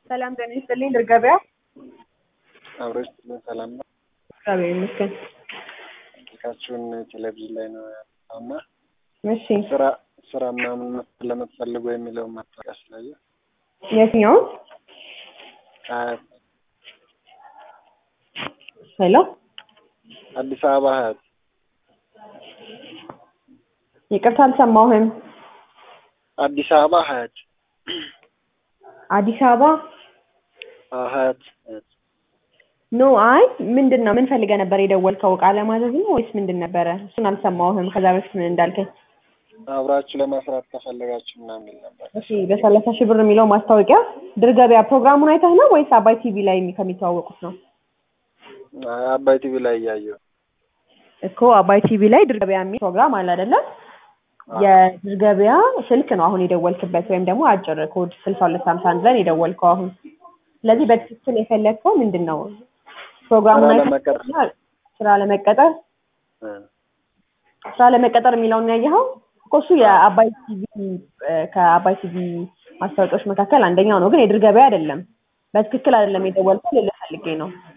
ሰላም ጤና ይስጥልኝ ድር ገበያ አብረሽ ሰላም ነው። እግዚአብሔር ይመስገን። ስልካችሁን ቴሌቪዥን ላይ ነው ያወጣውና እሺ ስራ ስራ ምናምን ለምትፈልጉ የሚለውን ማስታወቂያ ስላየሁ የትኛውን? ሀያት ሄሎ አዲስ አበባ ሀያት ይቅርታ አልሰማሁህም። አዲስ አበባ ሀያት አዲስ አበባ አዎ፣ ሀያት ሀያት ኖ አይ ምንድን ነው ምን ፈልገህ ነበር የደወልከው? እቃ ለማዘዝ ነው ወይስ ምንድን ነበረ? እሱን አልሰማሁህም። ከዛ በፊት ምን እንዳልከኝ። አብራችሁ ለመስራት ከፈለጋችሁ ምናምን የሚል ነበር። እሺ በሰላሳ ሺህ ብር የሚለው ማስታወቂያ ድር ገበያ ፕሮግራሙን አይተህ ነው ወይስ አባይ ቲቪ ላይ ከሚተዋወቁት ነው? አይ፣ አባይ ቲቪ ላይ እያየሁ እኮ አባይ ቲቪ ላይ ድር ገበያ የሚል ፕሮግራም አለ አይደለም? የድር ገበያ ስልክ ነው አሁን የደወልክበት ወይም ደግሞ አጭር ኮድ ስልሳ ሁለት ሀምሳ አንድ ላይ ነው የደወልከው አሁን። ስለዚህ በትክክል የፈለግከው ምንድን ነው? ፕሮግራሙን ስራ አይተህ ለመቀጠር ስራ ለመቀጠር እ ስራ ለመቀጠር የሚለውን ያየኸው እኮ እሱ የአባይ ቲቪ እ ከአባይ ቲቪ ማስታወቂያዎች መካከል አንደኛው ነው፣ ግን የድር ገበያ አይደለም። በትክክል አይደለም የደወልከው ልልህ ፈልጌ ነው።